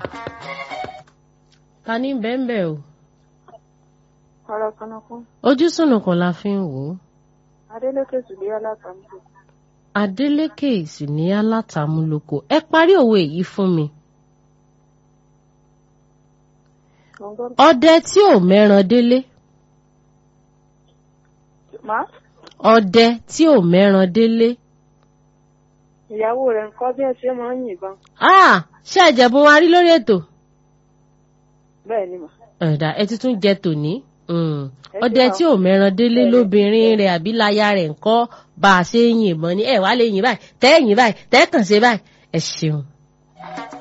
ta ní bẹ́ẹ̀nbẹ́ o ọ̀rọ̀ kanakún ojú sùnùkùn la fi ń wò ó adélékè sùdíyà látàmúlò Adélékè sì ní alátàmúlòkọ ẹ parí òwe yìí fún mi gbọ̀ngàn ọdẹ tí ò mẹ́ran délé má ọdẹ tí ò mẹ́ran délé ìyàwó rẹ̀ ńkọ́ bí ẹ ṣe máa ń yìnbọn ah ṣé ẹ̀jẹ̀bùn wa rí lórí ètò bẹ́ẹ̀ ni mà ẹ̀dá ẹ ti tún jẹ tòní Mm. Ẹ ọdẹ ṣe tí ò mẹ́ran délé lóbìnrin rẹ̀ àbí láya rẹ̀ ńkọ́ bá a ṣe ń yìnbọn ní ẹ̀ wá lè yìn báyìí tẹ́ yìn báyìí tẹ́ kàn ṣe báyìí ẹ ṣeun.